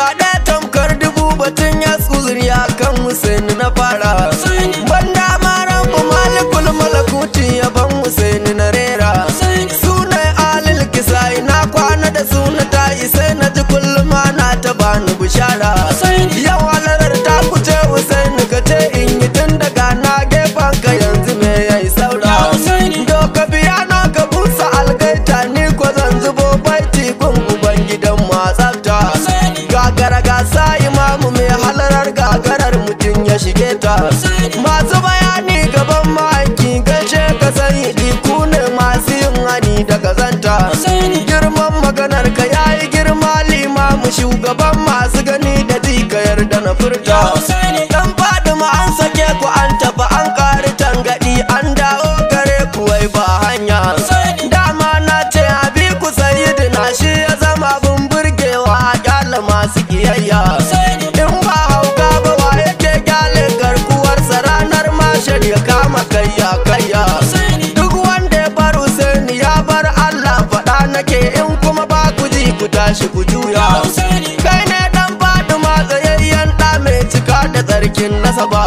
ga ɗaya tamkar dubu batun ya tsuzuriya kan Husaini na fara banda maran ku malikul malakuti yaban Husaini na rera sunan alil kisai na kwana da suna ta sai na ji kullum ana ta bani bishara yau halarar ta kuce Husaini ka ce in yi tun daga na gefen ka yanzu me yayi saura doka biya na ka busa algaita ni ko zan zubo baiti gun uban gidan matsafta gagara gasa imamu mai halarar gagarar mutum ya shige ta masu bayani gaban ma'aiki gaishe ka sani ku ne masu yin hani da kazanta girman maganar ka yayi girma limamu shugaban masu gani da ji ka yarda na furta dan fadima an sake ku an tafi an kari tangadi an dawo gare ku wai ba hanya dama na ce abi ku sayyidina shi ya zama abin burgewa a kyala masu kiyayya in ba hauka ba wa yake kyale garkuwarsa ranar mashar ya kama kayya kayya duk wanda ya bar Husaini ya bar Allah faɗa nake in kuma ba ku ji ku tashi ku juya kai ne dan Fatima tsayayyen ɗa mai cika da tsarkin nasaba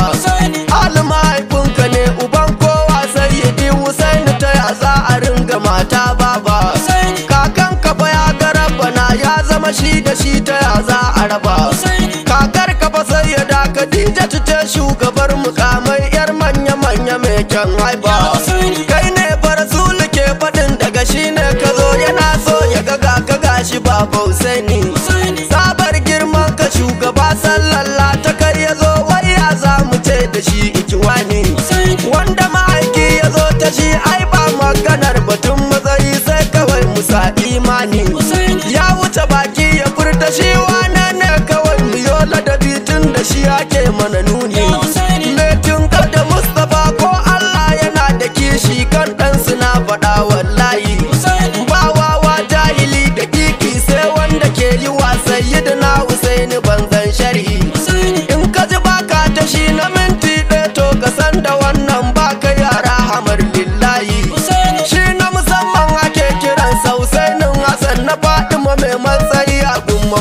alima haifinka ne uban kowa sayyidi Husaini ta ya za a ringa mata baba kakan kafa ya ga rabbana ya zama shi da shi ta ya za a raba kakar kafa sayyada Khadija ta shugabar mukamai yar manya manya mai kyan haiba kai ne farsul ke faɗin daga shi ne ka zo yana so ya ga ga ka gashi baba Husaini sabar girman ka shugaba sallalla ta kar ya zo wai ya za mu ce da shi ikiwani wanda ma'aiki ya zo ta shi ai ba maganar batun matsayi sai kawai musa imani ya wuce baki ya furta shi wane ne kawai mu yo ladabi tun da shi ake mana nuni Metin da Mustapha ko Allah yana da kishi kan ɗansu na faɗa wallahi ba wawa jahili da kiki sai wanda ke yi wa sayyidina Husaini banzan sharhi in ka ji baka ta shi na minti ɗaya to ka san da wannan baka yara hamar lillahi shi na musamman ake kiran Husainin Hassan na Fatima mai matsayi a gumma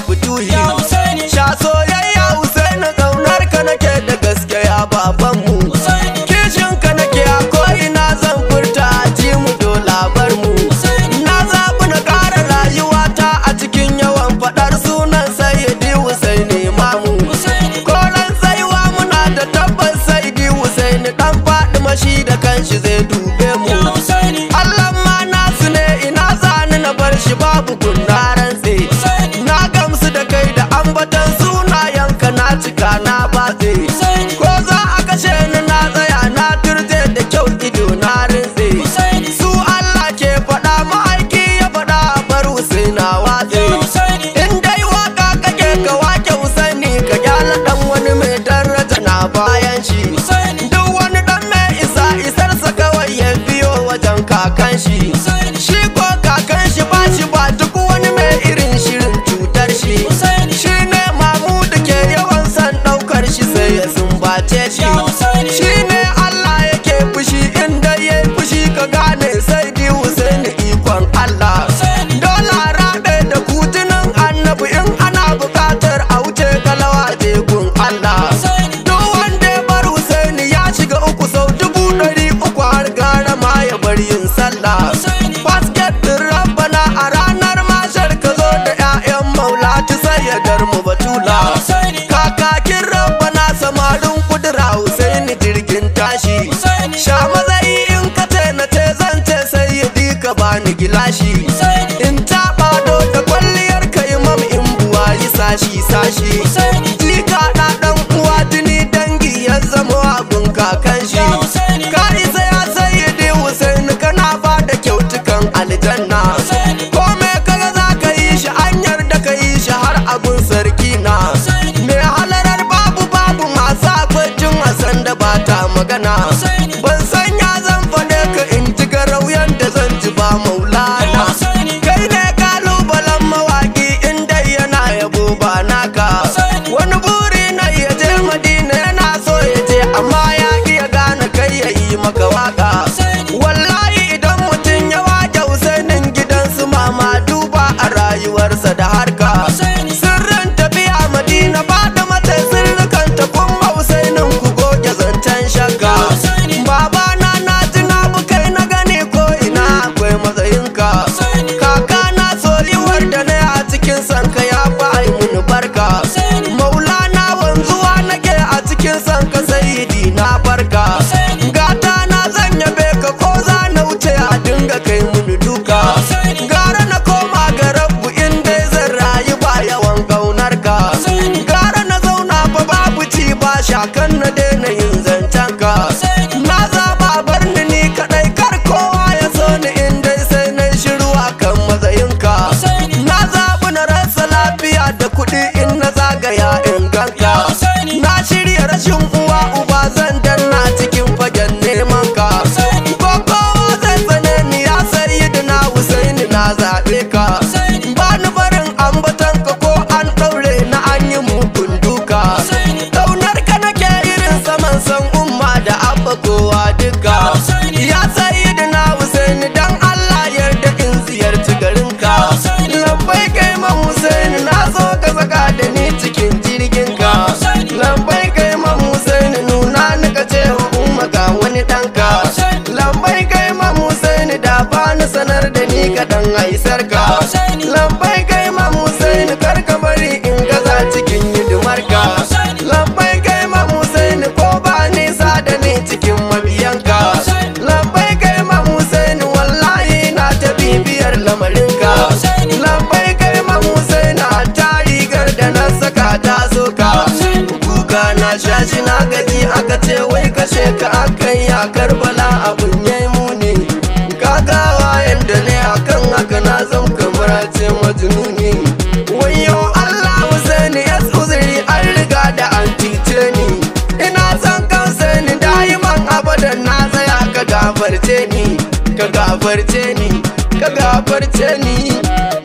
fituhi sha soyayya Husaini kaunar ka nake da gaske ya babanmu kishin ka nake a ko'ina zan furta a ji mu do labar mu na zaɓi na ƙara rayuwata a cikin yawan faɗar sunan sayyidi Husaini mamu koran tsayuwa muna da tabbas sayyidi Husaini dan Fatima shi da kanshi zai dube mu Allah ma nasu ne ina zani na bar shi babu kunna rantse na gamsu da kai da ambatan sunayenka na cika na batse ko za a kashe ni na tsaya na turje da kyau ido na rintse su Allah ke faɗa ma'aiki ya faɗa a bar Husaina watse in dai waka kake ka wake Husaini ka gyala dan wani mai daraja na bayan shi duk wani dan mai isa isarsa kawai ya biyo wajen kakan shi shi ko kakan shi ba shi ba duk wani mai irin shirin cutar shi shi ne mamudu ke yawan san daukar shi sai ya sumbace shi shi ne Allah yake fushi inda ya yi fushi ka gane sai di Husaini ikon Allah dole a rabe da kutunan annabi in ana bukatar a wuce galawa tekun Allah duk wanda ya bar Husaini ya shiga uku sau dubu ɗari uku har gara ma ya bar yin sallah basket din rabbana a ranar mashar ka zo da 'ya'yan maula ta sayyadar mu batula kakakin rabbana samarin kudura Husaini jirgin tashi sha matsayi in ka ce na ce zan ce sayyidi ka bani gilashi in taɓa do da kwalliyar ka imam in buwa yi sashi sashi jika ɗa ɗan uwa jini dangi ya zama abun kakan shi ka isa ya sayyidi Husaini kana ba da kyautukan aljanna kome kaga za ka yi shi an yarda ka yi shi har abun sarki na mai halarar babu babu masu akwai jin wasan da ba ta magana ban san ya zan faɗe ka in ji garauyan da zan ji ba maulana kashe ka akan ya karbala abun yayi muni kagawa yanda ne akan haka na zam kamar a ce majnuni wayo Allah Husaini ya uzuri an riga da an tice ni ina son kansa ni da'iman abadan na tsaya ka gafarce ni ka gafarce ni ka gafarce ni